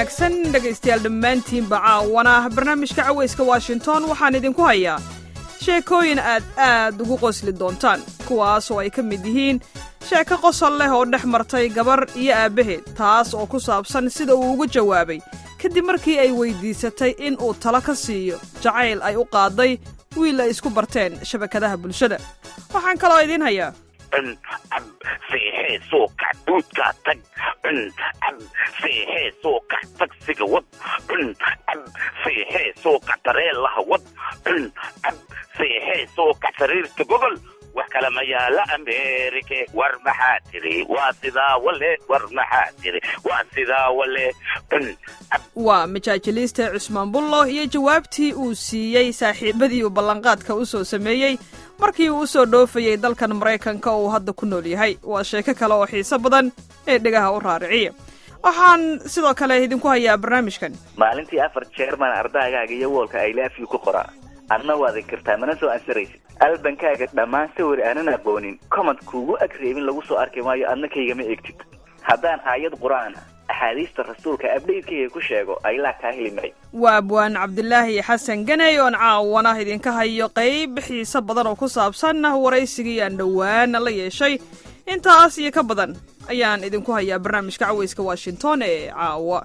wanaagsan dhegaystayaal dhammaantiinba caawana barnaamijka cawayska washington waxaan idinku hayaa sheekooyin aad aad ugu qosli doontaan kuwaas oo ay ka mid yihiin sheeko qosol leh oo dhex martay gabar iyo aabbaheed taas oo ku saabsan sida uu ugu jawaabay kadib markii ay weyddiisatay in uu talo ka siiyo jacayl ay u qaaday wiil ay isku barteen shabakadaha bulshada waxaan kaloo idiin hayaa seexee soo kac duudkaa tag seexee soo kac tagsiga wad seexee soo kac tareelaha wad seexee soo kac sariirta gogol wax kale ma yaala ameerike war maxaa tiri waa sidaa wale war maxaa tiri waa sidaa wale waa majaajiliista cusmaan bullo iyo jawaabtii uu siiyey saaxiibadii uu ballanqaadka u soo sameeyey markii uu u soo dhoofayey dalkan maraykanka oo uu hadda ku nool yahay waa sheeko kale oo xiiso badan ee dhegaha u raariciya waxaan sidoo kale idinku hayaa barnaamijkan maalintii afar jeer baan ardaagaaga iyo woolka ay laafiyu ku qoraa adna waad inkirtaa mana soo ansaraysid albankaaga dhammaan sawir aanan aqoonin komad kuugu agreebin lagu soo arki maayo adna kaygama egtid haddaan aayad qur-aan axaadiista rasuulka abdhaydkayga ku sheego aylaa kaa heli maray waa abwaan cabdilaahi xasan ganey oon caawana idinka hayo qayb xiise badan oo ku saabsan waraysigii aan dhowaana la yeeshay intaas iyo ka badan ayaan idinku hayaa barnaamijka cawayska washington ee caawa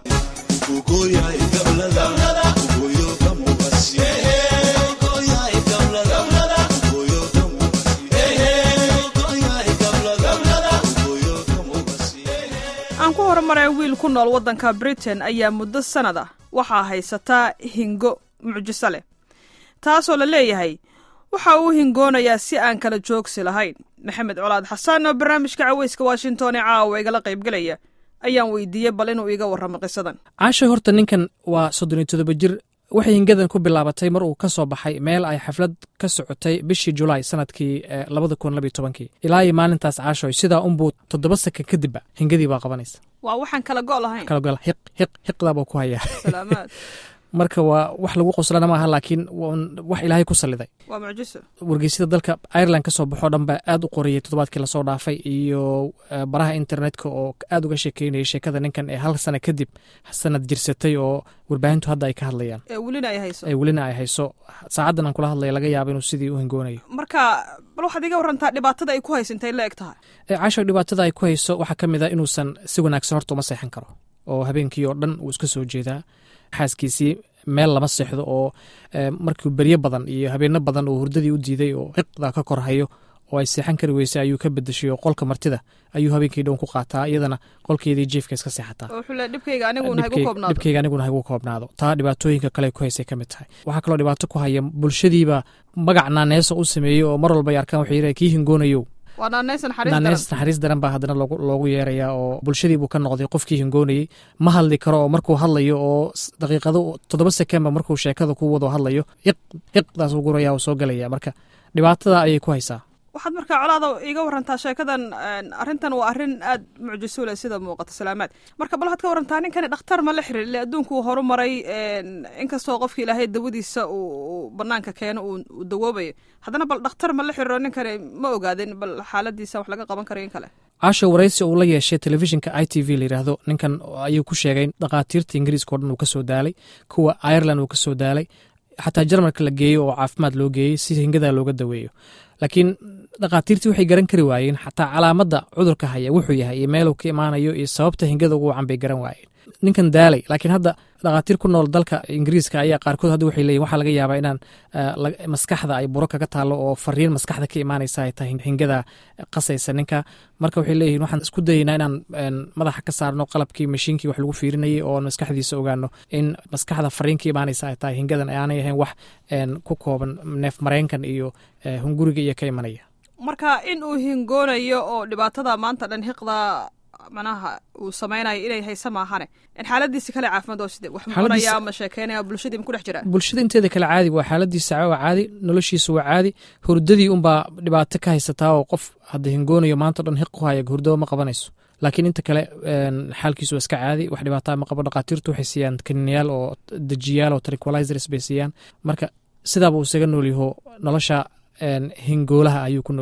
aan ku horumaray wiil ku nool waddanka britain ayaa muddo sannad ah waxaa haysataa hingo mucjiso leh taasoo la leeyahay waxa uu hingoonayaa si aan kala joogsi lahayn maxamed colaad xasan oo barnaamijka cawayska washington ee caawa igala qaybgelaya ayaan weydiiyey bal inuu iiga warramo qisadan caasha horta ninkan waa soddon iyo toddoba jir waxay hingadan ku bilaabatay mar uu ka soo baxay meel ay xaflad ka socotay bishii julaay sanadkii labada kun labiyo tobankii ilaa iyo maalintaas caashoy sidaa unbuu toddoba sakan kadibba hingadii baa qabanaysa waa waxaan kala go' lahayn kala gol hiq hiq hiqdaa buu ku hayaa salaamaad marka waa wax lagu qoslana maaha laakiin wax ilaahay ku saliday waa mucjiso wargeysyada dalka ireland ka soo baxoo dhan baa aad u qoriyey toddobaadkii lasoo dhaafay iyo baraha internetka oo aad uga sheekeynayay sheekada ninkan ee hal sana kadib sanad jirsatay oo warbaahintu hadda ay ka hadlayaan ee welina ay hayso ee welina ay hayso saacaddan aan kula hadlaya laga yaabo inuu sidii u hingoonayo marka bal waxaad iga warrantaa dhibaatada ay ku haysantay la eg tahay caasho dhibaatada ay ku hayso waxaa ka mid a inuusan si wanaagsan horta uma seexan karo oo habeenkii oo dhan uu iska soo jeedaa xaaskiisii meel lama seexdo oo markuu beryo badan iyo habeeno badan uu hurdadii u diiday oo hiqda ka korhayo oo ay seexan kari weysay ayuu ka bedeshay oo qolka martida ayuu habeenkii dhown ku qaataa iyadana qolkeedii jiefka iska seexataa dhibkayga aniguna hagu koobnaado dhibkayga aniguna hagu koobnaado taa dhibaatooyinka kale ku haysay ka mid tahay waxaa kaloo dhibaato ku haya bulshadiiba magac naaneesa u sameeyey oo mar walba ay arkaan waxay yidhaha kii hingoonayow waa naaneys naaneys naxariis daran baa haddana loogu yeerayaa oo bulshadii buu ka noqday qofkii hingoonayey ma hadli karo oo markuu hadlayo oo daqiiqado toddoba sekenba markuu sheekada ku wado hadlayo hiq hiqdaas u guraya oo soo gelaya marka dhibaatada ayay ku haysaa waxaad markaa colaada iga warantaa sheekadan arrintan waa arrin aad mucjiso leh sida muuqata salaamaad marka bal waxaad ka warantaa ninkani dhakhtar ma la xirir ile adduunku uu horu maray inkastoo qofki ilaahay dawadiisa uu banaanka keeno uu dawoobayo haddana bal dhakhtar ma la xiriro ninkani ma ogaadin bal xaaladiisa wax laga qaban karayo in kale caasha waraysi uu la yeeshay telefishinka i t v layidhaahdo ninkan ayuu ku sheegay dhakhaatiirta ingiriiska o dhan uu ka soo daalay kuwa ireland uu ka soo daalay xataa jarmalka la geeyo oo caafimaad loo geeyey si hingadaa looga daweeyo laakiin dhakhaatiirtii waxay garan kari waayeen xataa calaamadda cudurka haya wuxuu yahay iyo meeluu ka imaanayo iyo sababta hingada ugu wacan bay garan waayeen ninkan daalay laakiin hadda dhakhaatiir ku nool dalka ingiriiska ayaa qaarkood hadda waxay leeyihin waxaa laga yaabaa inaan maskaxda ay buro kaga taalo oo fariin maskaxda ka imaanaysa ay tahay hingada qasaysa ninka marka waxay leeyihin waxaan isku dayaynaa inaan madaxa ka saarno qalabkii mashiinkii wax lagu fiirinayay oo maskaxdiisa ogaano in maskaxda fariin ka imaanaysa ay tahay hingadan aanay ahayn wax ku kooban neef mareenkan iyo hunguriga iyo ka imanaya marka in uu hingoonayo oo dhibaatada maanta dhan hiqda manaha uu samaynayo inay haysa maahane xaaladiisa kale caafimaad oo side wax mucunaya ama sheekeynaya bulshadii ma ku dhex jiraa bulshada inteeda kale caadi waa xaaladiisa waa caadi noloshiisa waa caadi hurdadii unbaa dhibaato ka haysataa oo qof hadda hingoonayo maanta dhan hiq ku haya hurdaba ma qabanayso laakiin inta kale xaalkiisu waa iska caadi wax dhibaataa ma qabo dhakhaatiirtu waxay siiyaan kaninayaal oo dejiyaal oo tranquilizers bay siiyaan marka sidaaba uu isaga noolyaho nolosha hingoolaha ayuu ku noolyahay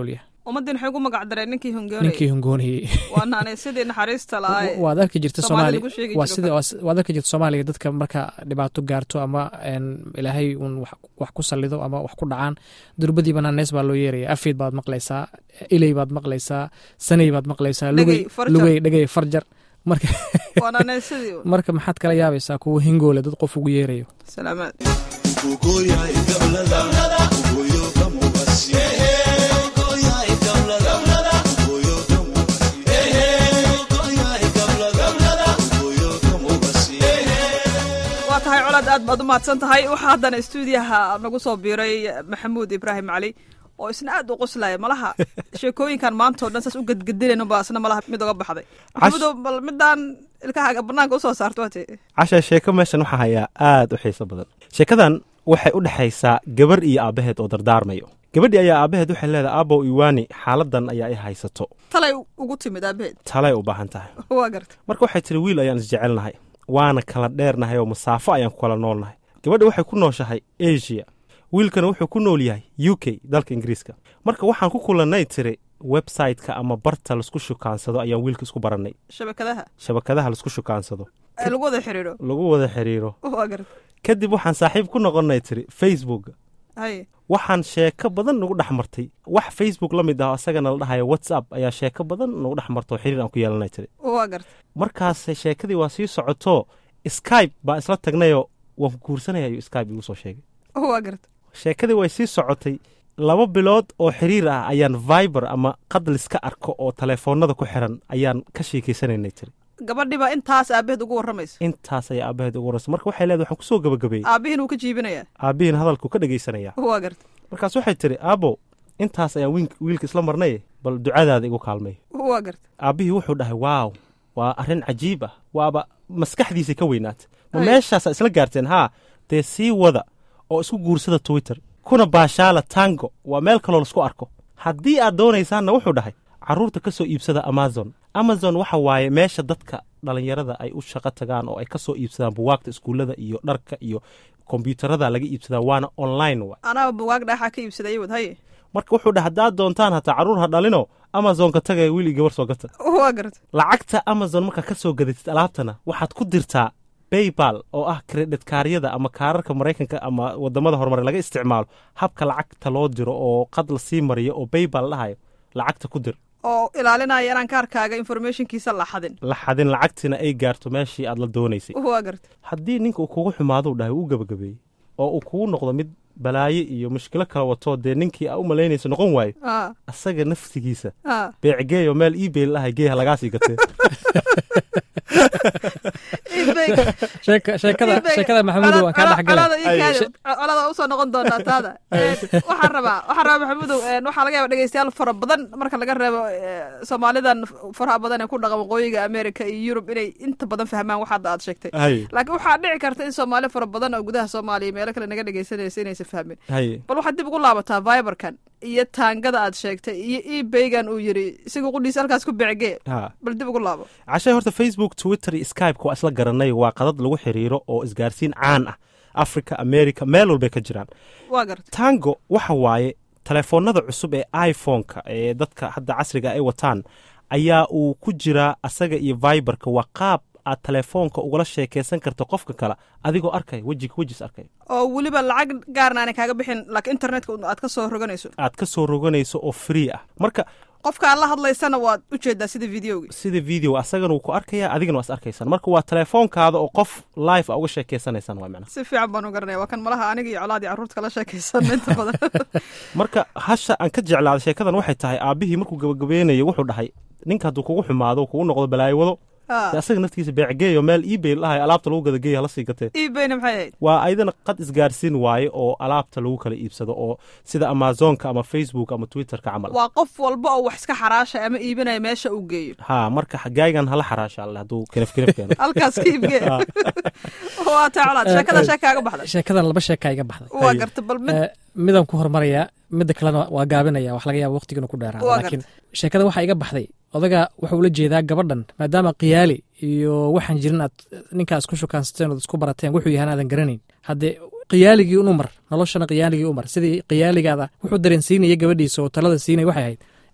ummaddii waxay ugu magac dareen ninkii hongoonayay ninkii hongoonayey waa naanay sidii naxariista lahaa waad arki jirta Soomaalida soomaaliya lagu sheegi waa jiro sida waad arki jirta soomaaliya dadka marka dhibaato gaarto ama een, ilaahay uun wax- wax ku sallido ama wax ku dhacaan durbadiiba naanees baa loo yeeraya afiid baad maqlaysaa iley baad maqlaysaa sanay baad maqlaysaa lugey Dhegey, farjar. lugey dhegey farjar marka waa naanay sidii un. marka maxaad kala yaabaysaa kuwa hingoole dad qof ugu yeerayo salaamaad waa tahay colaad aad baad u mahadsan tahay waxaa haddana stuudiyaha nagu soo biiray maxamuud ibraahim cali oo isna aad u qoslaya malaha sheekooyinkan maanta oo dhan saas u gedgedinayno baa isna malaha mid uga baxday maxamuudow bal midaan ilkahaaga banaanka usoo saarto waate casha sheeko meeshan waxaa hayaa aad u xiiso badan sheekadan waxay u dhexaysaa gabar iyo aabbaheed oo dardaarmayo gabadhii ayaa aabbaheed waxay leedahay aabow iwaani xaaladan ayaa i haysato talay ugu timid aabaheed talay u baahan tahay waa garta marka waxay tiri wiil ayaan isjecelnahay waana kala dheernahay oo masaafo ayaan ku kala noolnahay gabadha waxay ku nooshahay asia wiilkana wuxuu ku nool yahay u k dalka ingiriiska marka waxaan ku kulannay tiri website-ka ama barta laisku shukaansado ayaan wiilka isku barannay shabakadaha shabakadaha laisku shukaansado ee lagu wada xiriiro lagu wada xiriiro waa garta kadib waxaan saaxiib ku noqonnay tiri facebook haye waxaan sheeko badan nagu dhex martay wax facebook la mid ah oo asagana la dhahayo whatsapp ayaa sheeko badan nagu dhex marta oo xiriir aan ku yeelanay tiri waa garta markaas sheekadii waa sii socoto skype baa isla tagnayoo waan ku guursanaya ayuu skype igu soo sheegay waa garta sheekadii way sii socotay laba bilood oo xiriir ah ayaan viber ama qadliska arko oo taleefoonada ku xiran ayaan ka sheekaysanaynay tiri gabadhiba intaas aabaheed ugu warramaysa intaas ayaa aabbaheed ugu waraysa marka waxay leedahay waxaan kusoo gabagabeeyey aabihiin uu ka jiibinayaa aabbihiin hadalku ka dhegaysanaya waa garta markaas waxay tiri aabo intaas ayaan wiink- wiilka isla marnay bal ducadaada igu kaalmay waa garta aabbihii wuxuu dhahay waaw waa arrin cajiib ah waaba maskaxdiisa ka weynaatay ma Ay. meeshaasaa isla gaarteen haa dee sii wada oo isku guursada twitter kuna baashaala tango waa meel kaloo laisku arko haddii aad doonaysaanna wuxuu dhahay carruurta ka soo iibsada amazon amazon waxa waaye meesha dadka dhallinyarada ay u shaqo tagaan oo ay ka soo iibsadaan buwaagta iskuullada iyo dharka iyo kombyuutarada laga iibsadaa waana online wa anaa bugaag dhaaxaa ka iibsaday wad haye marka wuxuu dhahay haddaad doontaan hataa carruur ha dhalino amazonka tagaya wiil iyo gabar soo gata waa garta lacagta amazon markaa ka soo gadatid alaabtana waxaad ku dirtaa baybal oo ah kredit kaaryada ama kaararka maraykanka ama wadamada horumare laga isticmaalo habka lacagta loo diro oo qad la sii mariyo oo baybal dhahayo lacagta ku dir oo ilaalinaya inaan kaarkaaga informationkiisa la xadin la xadin lacagtina ay gaarto meeshii aad la doonaysay waa garta haddii ninka uu kugu xumaadou dhahay uu gabagabeeyey oo uu kugu noqdo mid balaayo iyo mushkilo kala wato dee ninkii aa u malaynaysa noqon waayo a asaga nafsigiisa a beecgeeyo meel ebay lahay geeha lagaasii gatee ebay sheeka- sheekada ebay- sheekada maxamuudow waan kaa Cola- dhexgalay colada ii kaadi. colada waa usoo noqon doontaa taada Een, waxaan rabaa waxaan rabaa maxamuudow een, waxaa laga yaaba dhegeystayaal fara badan marka laga reebo ee, soomaalidan faraha badan ee ku dhaqan waqooyiga america iyo yurub inay inta badan fahmaan wax hadda aad sheegtay hay laakiin waxaa dhici karta in soomaali fara badan oo gudaha soomaaliya meelo kale naga dhegeysanaysa inaysan fahmin hay bal waxaad dib ugu laabataa viberkan iyo taangada aad sheegtay iyo ebaygan uu yidhi isaga qudhiisa halkaas ku becgee ha bal dib ugu laabo cashay horta facebook twitter iyo skype waa isla garanay waa qadad lagu xiriiro oo isgaarsiin caan ah africa america meel walbay ka jiraan waa garta tango waxa waaye telefoonada cusub ee iphone-ka ee dadka hadda casriga ay wataan ayaa uu ku jiraa asaga iyo viberka waa qaab aad telefoonka ugala sheekaysan karto qofka kale adigoo arkay wejiga wejis arkay oo weliba lacag gaarna aanay kaaga bixin laakiin internetka un aad ka soo roganayso aad ka soo roganayso oo free ah marka qofka aad la hadlaysana waad u jeedaa sida videogi sida video asagana wuu ku arkaya adigana waa is arkaysaan marka waa telefoonkaada oo qof live a uga sheekaysanaysaan waa macnaha si fiican baan u garanaya waa kan malaha aniga iyo colaadii carruurta kala sheekaysan inta badan marka hasha aan ka jeclaaday sheekadan waxay tahay aabbihii markuu gabagabeynayo wuxuu dhahay ninka hadduu kugu xumaado kugu noqdo balaayo wado dee asaga naftiisa beecgeeyo meel ebay lahay alaabta lagu gada geeya hala sii gatee ebayna maxay ahayd waa ayadana qad isgaarsiin waaye oo alaabta lagu kala iibsado oo sida amazonka ama facebook ama twitterka camal waa qof walba oo wax iska xaraashay ama iibinaya meesha uu geeyo ha marka gaagan hala xaraasha alle hadduu kinaf kinaf keeno halkaas ka iibgee waa taa colaad sheekada sheekaaga baxday sheekadan laba sheeka iga baxday waa garta bal mid Eh, midaan ku hormarayaa midda kalena waa gaabinaya wax laga yaaba waqtigana ku dheeraada Waa laakiin sheekada waxaa iga baxday odaga wuxuu ula jeedaa gabadhan maadaama qiyaali iyo waxaan jirin aad ninkaa isku shukaansateen ood isku barateen wuxuu yahaan aadan garanayn haddee qiyaaligii un umar noloshana qiyaaligii umar sidii qiyaaligaada wuxuu dareensiinaya gabadhiisa oo talada siinaya waxay ahayd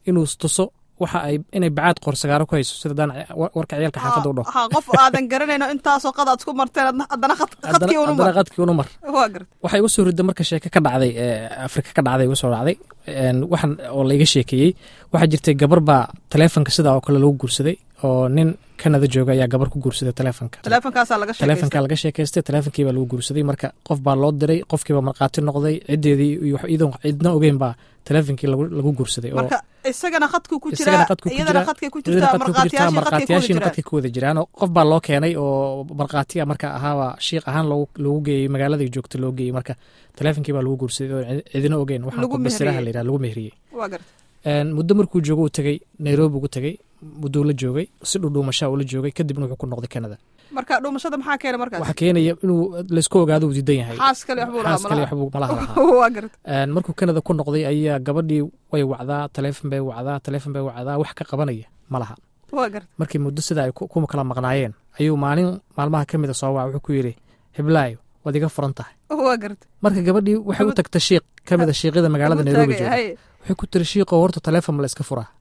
inuu tuso waxa ay inay bacaad qoorsagaaro ku hayso sida daan warka ciyaalka xaafadda u dhaho ha qof aadan garanayno intaasoo qad aad isku marteen adna- haddana khad- khadkii unu haddana mar qadkii unu mar waa garta waxay igu soo rida marka sheeke ka dhacday ee afrika ka dhacday igu soo dhacday een, waxaan oo laiga sheekeeyey waxaa jirtay gabar baa taleefonka sidaa oo kale lagu guursaday oo nin kanada jooga ayaa gabar ku guursaday taleefonka teleefonkaasaa laga taleefonka sheekaysta laga sheekaystay taleefonkii baa lagu guursaday marka qof baa loo diray qofkiiba markhaati noqday ciddeedii iyo wax iyadoon cidna ogeyn baa taleefonkii lagu lagu guursaday oo marka isagana khadku ku isagana jiraa qadku ku iyadana jiraa, khadkay ku iyadana jirtaa qadka ku jirtaa, markhaatiyaashii khadkay ku markhaatiyaashiina jiraan qadka ku wada jiraan oo qof baa loo keenay oo markhaatiya marka ahaaba shiiq ahaan loogu loogu geeyey magaaladii joogta loo geeyey marka taleefonkii baa lagu guursaday oo cid- cidina ogeyn waxaan Lagu ku basiraha mehriyey. la yidhaha lagu mehriyey waa garta Een, muddo markuu joogo uu tegey nairobi ugu tegey mudduu la joogay si dhudhuumashaa uu la joogay kadibna wuxuu ku noqday canada marka dhumashada maxaa keena markaas waxaa keenaya inuu laysku ogaado uu diidan yahay xaas kale waxbuu lahaa xaas kale malaha waxbuu malaha lahaa waa garta Een, markuu canada ku noqday ayaa gabadhii way wacdaa taleefon bay wacdaa taleefon bay wacdaa wax ka qabanaya ma laha waa garta markii muddo sida ay ku ku kala maqnaayeen ayuu maalin maalmaha ka mida soo waca wuxuu ku yidhi hiblaayo waad iga furan tahay waa garta marka gabadhii waxay u tagtay shiiq ka mida shiiqyada magaalada Ugu nairobi taagay, jooga haye. waxay ku tiri shiiqoo horta taleefon ma la iska furaa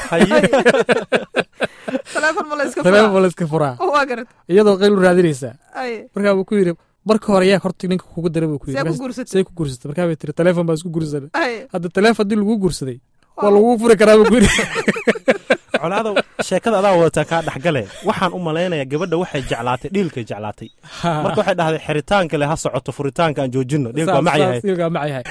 teleefon ma la iska taleefon ma furaa la iska furaa waa garta iyadoo qayl u raadinaysaa haye markaa buu ku yidhi marka hore yaa horta ninka kugu dara buu ku See ku yidhi guursatay? see ku guursatay markaa bay tiri taleefon baa isku guursanay haye hadda taleefon haddii lagu guursaday waa lagu furi karaa buu ku yidhi colaada sheekada adaa wadataa kaa dhexgale waxaan u malaynayaa gabadha waxay jeclaatay dhiilkay jeclaatay marka waxay dhahday xiritaanka le ha socoto furitaanka aan joojino dhiilka waa mac yahay Dhiilka waa mac yahay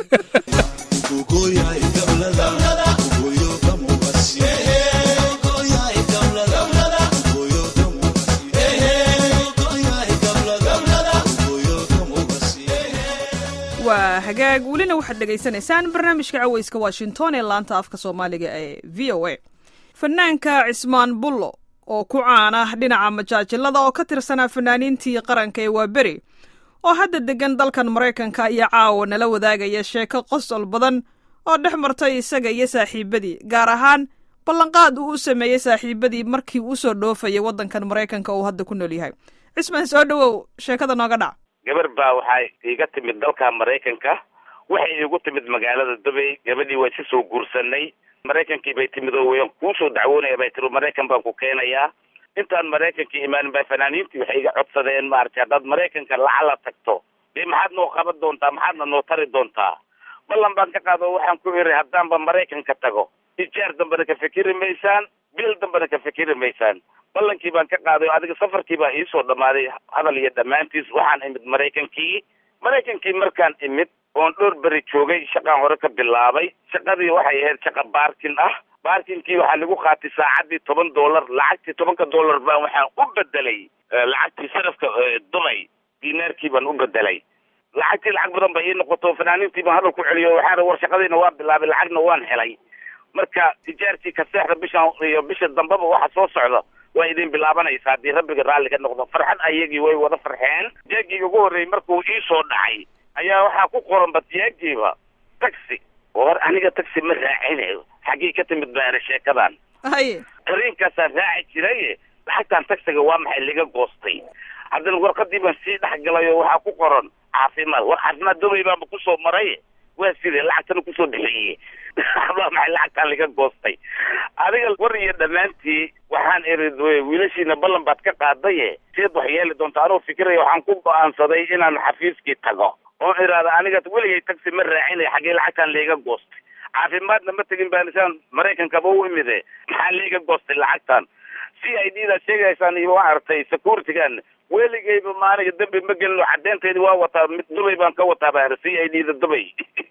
waa hagaag welina waxaad dhegaysanaysaan barnaamijka caweyska washington ee laanta afka soomaaliga ee v o a fanaanka cismaan bullo oo ku caan ah dhinaca majaajilada oo ka tirsanaa fanaaniintii qaranka ee waaberi oo hadda degan dalkan maraykanka ayaa caawa nala wadaagaya sheeko qosol badan oo dhex martay isaga iyo saaxiibadii gaar ahaan ballanqaad uu u sameeyey saaxiibadii markii uu usoo dhoofayay waddankan maraykanka uu hadda ku nool yahay cismaan soo dhowow sheekada nooga dhac gabar baa waxay iiga timid dalka maraykanka waxay iigu timid magaalada dubay gabadhii waa si soo guursanay maraykankii bay timid oo wayan kuusoo dacwoonaya bay tiri maraykan baan ku keenayaa intaan maraykankii imaanin baa fanaaniintii waxay iga codsadeen maaragtay haddaad maraykanka lacala tagto dee maxaad noo qaban doontaa maxaadna noo tari doontaa ballan baan ka qaado waxaan ku iri haddaanba maraykanka tago ijaar dambena ka fikiri maysaan bil dambena ka fikiri maysaan ballankii baan ka qaaday oo adiga safarkii baa iisoo dhammaaday hadal iyo dhammaantiis waxaan imid maraykankii maraykankii markaan imid oon dhowr beri joogay shaqaan hore ka bilaabay shaqadii waxay ahayd shaqa baarkin ah baarkinkii waxaa lagu qaatay saacaddii toban dollar lacagtii tobanka dollar baan waxaan u bedelay eh, lacagtii sarafka eh, dubay dinaarkii baan u bedelay lacagtii lacag badan bay ii noqoto fanaaniintii baan hadal ku celiyo waxaan rabay war shaqadiina waa bilaabay lacagna waan helay marka tijaartii ka seexda bishan iyo bisha dambeba waxa soo socda waa idin bilaabanaysa haddii rabbiga raalli ka noqdo farxad ayagii way wada farxeen jeegii ugu horreeyey markuu ii soo dhacay ayaa waxaa ku qoran batiyaagiiba taxi oo hor aniga taxi ma raacinayo xaggii ka timid baa era sheekadan haye tareenkaasaan raaci jiray lacagtan taxiga waa maxay liga goostay haddana warqadii baan sii dhex galay oo waxaa ku qoran caafimaad war caafimaad dubay baanba kusoo maray waa sidee lacagtana kusoo bixiyey waa maxay lacagtaan liga goostay adiga war iyo dhammaantii waxaan iri wiilashiina ballan baad ka qaadaye seed wax yeeli doonta anoo fikiraya waxaan ku go-aansaday inaan xafiiskii tago oo iraada aniga weligay taxi ma raacinay xaggee lacagtaan liiga goostay caafimaadna ma tegin baan isaan maraykankaba u imide maxaa liiga goostay lacagtan c i d daad sheegaysaan iyo waa aragtay securitygan weligayba ma aniga dembi ma gelino caddeynteedi waa wataa mid dubay baan ka wataa baa c i d da dubay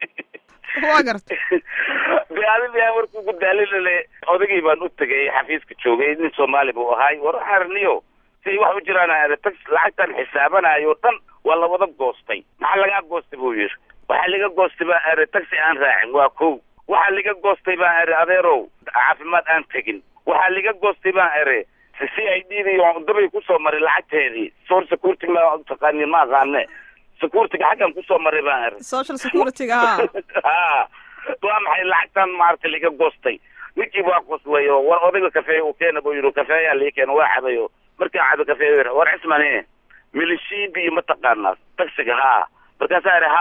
waa garta de adiga markuu ku daalilale odagii baan u tegay xafiiska joogay nin soomaali buu ahaay war arniyo si wax u jiraan aada tax lacagtan xisaabanayo dhan waa la wada goostay maxaa lagaa goostay buu yidhi waxaa laga goostay baa ere taxi aan raacin waa kow waxaa laga goostay baa ere adeerow caafimaad aan tegin waxaa laga goostay baa ere c i d dii dubay kusoo maray lacagteedii soor security ma taqaanin ma aqaane securityga xaggan kusoo maray baan ere social securityga ha ha waa maxay lacagtan maaragtay liga goostay ninkii waa qoslay oo war odayga kafeey uu keena buu yidhi kafeeyaa lii keena waa cabay oo markaan cabo kafeey war cismane milishiibi iyo mataqaanaa taxiga haa markaasaa idhi haa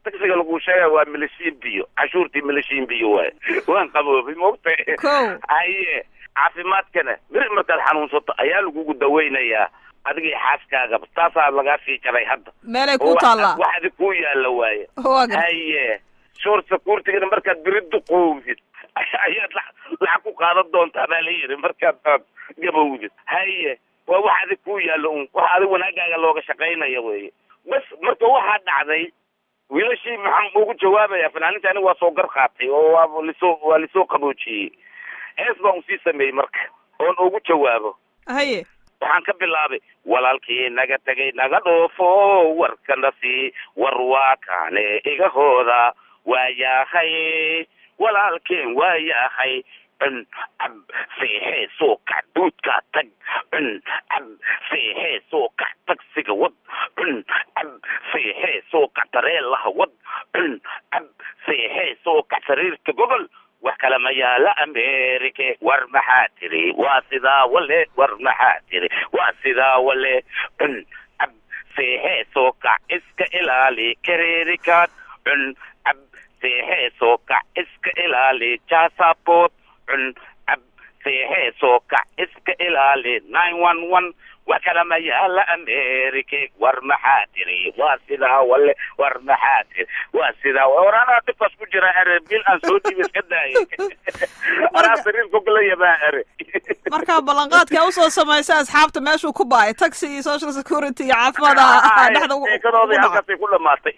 tagsiga lagu sheegaya waa milishiin biyo cashuurtii milishiin biyo waaye waan qaboobay moogta Kow. haye caafimaadkana beri markaad xanuunsato ayaa lagugu daweynayaa adigii xaaskaaga taasaa lagaa sii jaray hadda meelay ku taallaa waxdi ku yaalla waaye waa gartay haye short securitigana markaad beri duqowdid ayaad la- lacag ku qaadan doontaa baa la yidhi markaad aad gabowdid haye waa wax adig ku yaallo un wax adig wanaagaaga looga shaqaynaya weeye bas marka waxaa dhacday wiilashii maxaan ugu jawaabaya fanaaninta aniga waa soo gar qaatay oo waa lisoo waa lisoo qaboojiyey hees baan usii sameeyey marka oon ugu jawaabo haye waxaan ka bilaabay walaalkii naga tegay naga dhoofo warkana sii war waa kaane iga hooda waa yahay walaalkeen waa yahay cun cab seexee soo kac duudkaa tag cun cab seexee soo kac tagsiga wad cun cab seexee soo kac tareelaha wad cun cab seexee soo kac sariirta gogol wax kale ma yaala amerike war maxaa tiri waa sidaa wale war maxaa tiri waa sidaa wale cun cab seexee soo kac iska ilaali kareerikaad cun cab seexee soo kac iska ilaali jasabot cun cab seexee soo kac iska ilaali nine one one wax kale ma yaala amerike war maxaa tiri waa sidaa wale war maxaa tiri waa sidaa war anaa dhibkaas ku jira ere bil aan soo dhiiba iska daayay anaa sariir kugulaya baa ere markaa ballanqaadka usoo samaysa asxaabta meeshuu ku baay taxi iyo social security iyo caafimaada dhexda ugu- ugu sheekadoodii dhaca. halkaasay ku dhamaatay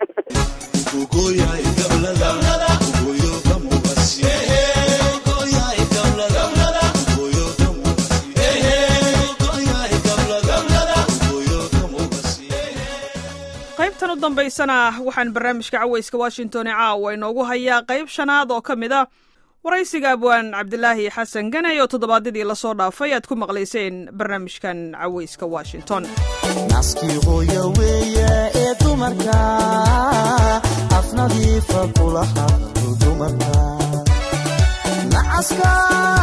qaybtan u dambaysana waxaan barnaamijka caweyska washington ee caawa inoogu hayaa qayb shanaad oo ka mid a waraysiga abwaan cabdilaahi xasan ganay oo toddobaadyadii lasoo dhaafay aad ku maqlayseen barnaamijkan caweyska washington naskii hooya weeye ee dumarka afnadiifa kula hadlo dumarka nacaska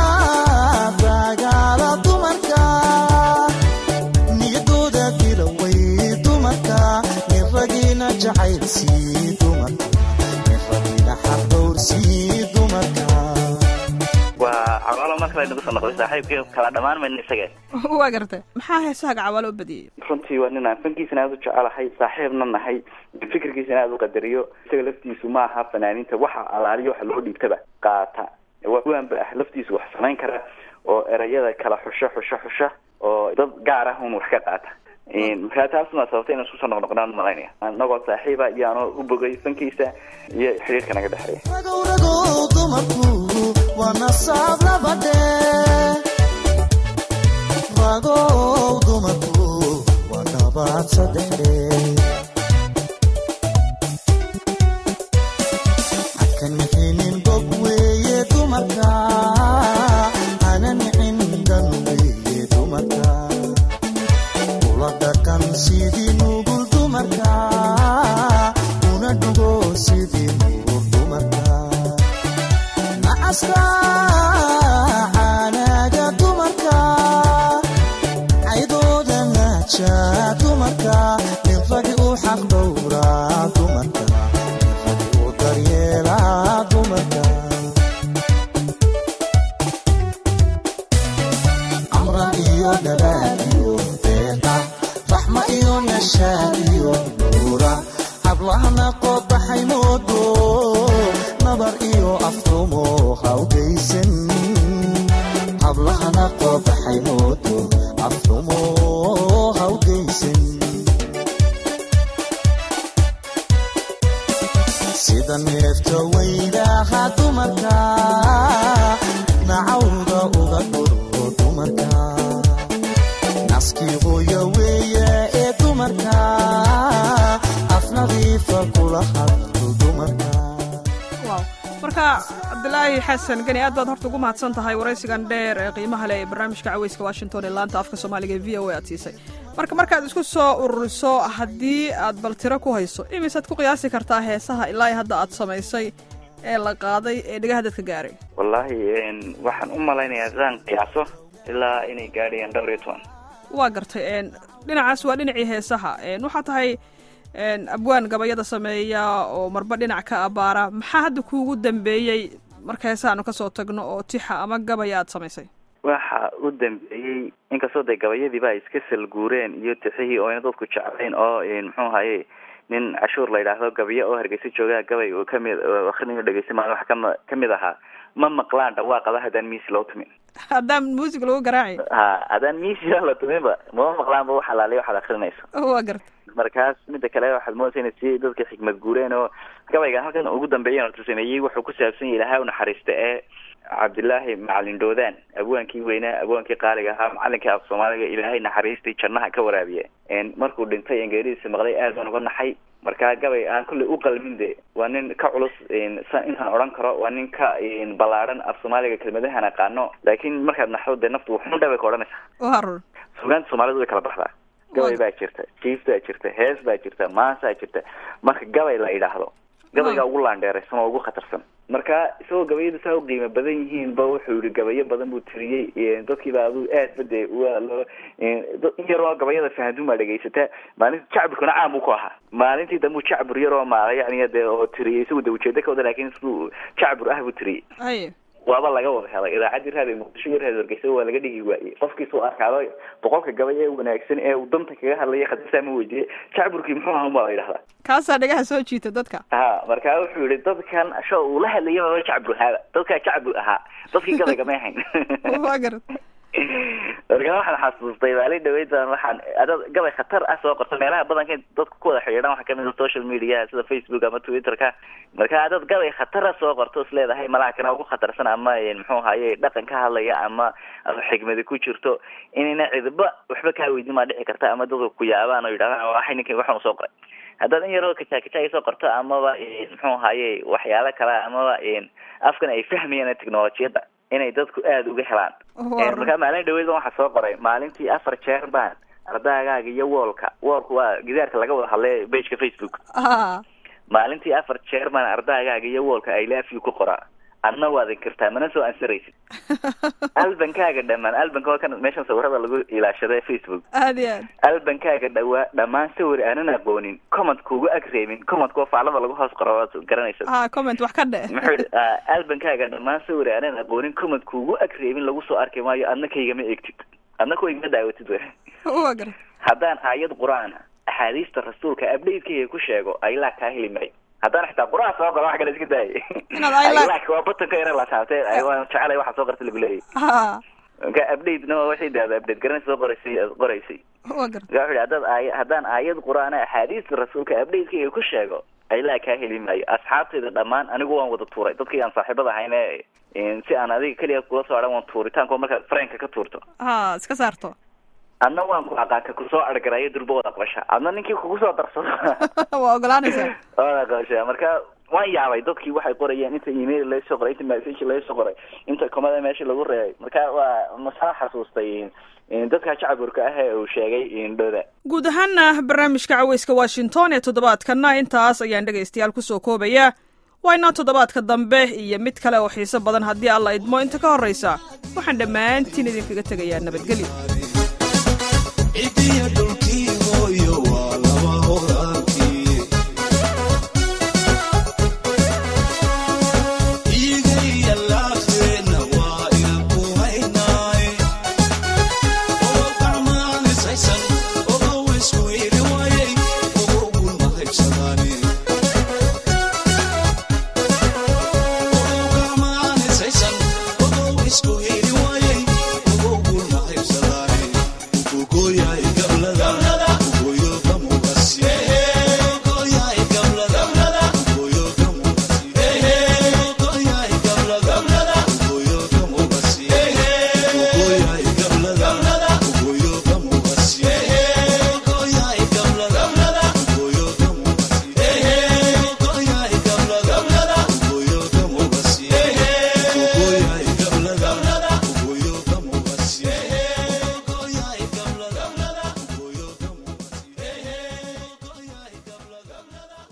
dagaala dumarka niyadooda dilaway dumarka nin ragiina jacaylsii dumarka nin ragiina xaqdowrsii dumarka waa cawaalo mar kale nagu soo noqday saaxiibkii kala dhammaan mayna isaga waa garta maxaa heesaha gacabaalo u badiyey runtii waa nin aan fankiisana aada u jecelahay saaxiibna nahay fikirkiisana aada u qadariyo isaga laftiisu ma aha fanaaniinta waxa alaaliyo waxa loo dhiibtaba qaata waanba ah laftiisu wax samayn kara oo erayada kala xusho xusho xusha oo dad gaar ah un wax ka qaata markaa taasuna sababta inaan isku soo noqnoqnaan malaynaya anagoo saaxiiba iyo anoo u bogay fankiisa iyo xiriirka naga dhexeeya ragow ragow dumarku waa nasaab labadhe ragow dumarku waa nabaad saddexdhe haka nixinin bog weeye dumarka hana nixin dan weeye dumarka ula dhaqan sidii nugul dumarka una dhugo sidii nuur dumarka nacaska caanaaga dumarka caydooda naaja dumarka nin ragi u xaq dhowraa dumarka nin ragi u daryeelaa dumarka amran iyo dhabaal iyo deeqa raxma iyo nashaad iyo nuura hablahana qoobaxay moodo nabar iyo afrumo hawgaysan hablahana qoobaxay moodo afrumo hawgaysan sida neefta weydaha dumarka nacawda uga dhuro dumarka naskii hooya weeye ee dumarka afnadiifa kula hadlo dumarka waaw marka cabdilaahi xasan gani aad baad horta ugu mahadsan tahay waraysigan dheer ee qiimaha leh ee barnaamijka caweyska washington ee laanta afka soomaaliga ee v o a aad siisay marka markaad isku soo ururiso haddii aad bal tiro ku hayso imisaad ku qiyaasi kartaa heesaha ilaa hadda aad samaysay ee la qaaday ee dhegaha dadka gaaray wallaahi waxaan u malaynayaa sidaan qiyaaso ilaa inay gaadhayaan dhowr iyo toban waa gartay een dhinacaas waa dhinacii heesaha een waxaa tahay abwaan gabayada sameeya oo marba dhinac ka abaara maxaa hadda kuugu dambeeyey marka heesaanu kasoo tagno oo tixa ama gabaya aad samaysay waxa u dambeeyey inkastoo dee gabayadiiba ay iska salguureen iyo tixihii oo ayna dadku jeclayn oo muxuu haye nin cashuur la yidhaahdo gabayo oo hargeysa joogaa gabay uu kamid akrinayo dhegeysta maa wax kama kamid ahaa ma maqlaan dhawaaqaba haddaan miisi loo tumin haddaan muusig lagu garaaci ha haddaan miisi la tuminba mama maqlaanba wax alaaliya waxaad akrinayso waa garta markaas mida kale waxaad moodaysa inay si dadka xikmad guureen oo gabayga halkan ugu dambeeyan horta sameeyey wuxuu ku saabsan yahay ilahay unaxariista ee cabdillaahi macalin doodaan abwaankii weynaa abwaankii qaaliga ahaa macalinkii af soomaaliga ilaahay naxariistii jannaha ka waraabiye markuu dhintay engeeridiisa maqlay aad baan uga naxay markaa gabay aan kolley u qalmin de waa nin ka culus intaan odhan karo waa nin ka ballaadhan af soomaaliga kelmadahan aqaano laakiin markaad naxdo dee naftu wuxun dhabay ka odhanaysaa waa run sugaanta soomaalidu way kala baxdaa gabay baa jirta jiif baa jirta hees baa jirta maasaa jirta marka gabay la idhaahdo gabayga ugu laandheeraysan oo ugu khatarsan marka isagoo gabayadu saa u qiimo badan yihiin ba wuxuu yihi gabayo badan buu tiriyey dadkiiba adu aad ba de waa loo in yaroo gabayada fahanduun baa dhegaysataa maalinta jacburkuna caam buu ku ahaa maalintii dambu jacbur yaroo maala yani de oo tiriyey isagu de ujeedo ka wada lakin siduu jacbur ah buu tiriyey haye waaba laga wada helay idaacaddii raadi muqdisho iyo raadi wargeysa waa laga dhigi waayey qofkiisuu arkaado boqolka gabay ee wanaagsan ee uu danta kaga hadlaya khadisaa ma weydiiyey jacburkii muxuu ahaa baa la yidhahdaa kaasaa dhagaha soo jiita dadka ha markaa wuxuu yihi dadkan sho uu la hadlayay baba jacbur ahaaba dadkaa jacbur ahaa dadkii gabayga may hayn waa garta markaa waxaan xasuustay maalin dhaweydan waxaan adad gabay khatar ah soo qorta meelaha badanka dadku ku wada xidhiidhan waxaa kamid a social media sida facebook ama twitterka marka adad gabay khatara soo qorto is leedahay malaha kana ugu khatarsan ama muxuu haye dhaqan ka hadlaya ama ama xigmadi ku jirto inayna cidba waxba kaa weydin maa dhici karta ama dadku ku yaabaan oo yidhahdaan waxay ninkan waxaan soo qoray haddaad in yaroo kajaakajaay soo qorto amaba muxuu haye waxyaalo kale amaba afkan ay fahmayaan technolojiyadda inay dadku aada uga helaan markaa maalin dhaweyd waxaa soo qoray maalintii afar jeer baan ardaagaaga iyo woolka woolka waa gidaarka laga wada hadlay bageka facebook maalintii afar jeer baan ardaagaaga iyo woolka i love you ku qoraa adna waad inkirtaa mana soo ansaraysid albankaaga dhamaan albanka waa kan meeshan sawirada lagu ilaashada facebook aad iyo aad albankaaga dhawaa dhammaan sawir aanan aqoonin comment kuugu ag reebin comment waa faclada lagu hoos qoro waad garanaysa ha comment wax ka dhe muxuu yihi albankaaga dhammaan sawir aanan aqoonin comment kuugu ag reebin lagu soo arki maayo adna kaygama eegtid adna kaygama daawatid w waa garta haddaan aayad qur-aana axaadiista rasuulka updatekayga ku sheego aylaa kaa heli maayo haddaan xitaa qur-aan soo qoro wax kale iska daayay Inaad ayla- aylaak waa batanka yara la taabtay waan jecelay waxa soo qorta lagu leeyahy ha marka updatena waa waxay dahda update garanaysa soo qoraysay aad qoraysay waa garta marka wuxuu yihi haddaad aaya haddaan aayad qur-aana axaadiista rasuulka updatekayga ku sheego aylaa kaa heli maayo asxaabtayda dhammaan anigu waan wada tuuray dadkii aan saaxiibada ahayn ee si aan adiga keliya kula soo adhan waan tuuritaanko markaad fareenka ka tuurto ha iska saarto adna waan ku aqaanka kusoo argarayo durba wada aqbasha adna ninkii kugu soo darsado waa ogolaanaysaa wada aqbasha marka waan yaabay dadkii waxay qorayeen inta email laga soo qoray inta message laga soo qoray inta komada meesha lagu reebay marka waa masaa xasuustay dadka jacaburka ah ee uu sheegay indhooda guud ahaana barnaamijka caweyska washington ee toddobaadkana intaas ayaan dhegaystayaal kusoo koobayaa waa inoo toddobaadka dambe iyo mid kale oo xiiso badan haddii alla idmo inta ka horraysa waxaan dhammaantiin idinkaga tegayaa nabadgelyo cidiya dhulkii hooyo waa laba horaantii iigaya laafteena waa inan ku haynaay oo gacmaanisaysan ogow isku ili waayay ogowgun ma haybsadaani ogow gacmaanisaysan ogow isku ili